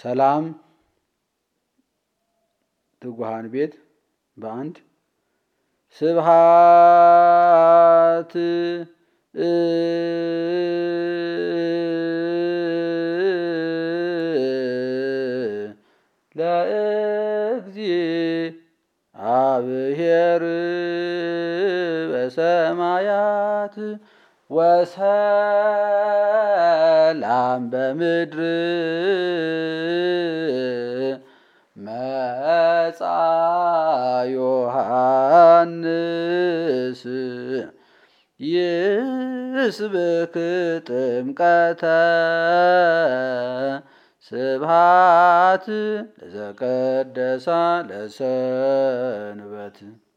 ሰላም ትጉሃን ቤት በአንድ ስብሃት ለእግዚአብሔር በሰማያት ወሰላም በምድር መጻ ዮሐንስ ይስብክ ጥምቀተ ስብሃት ለዘቀደሳ ለሰንበት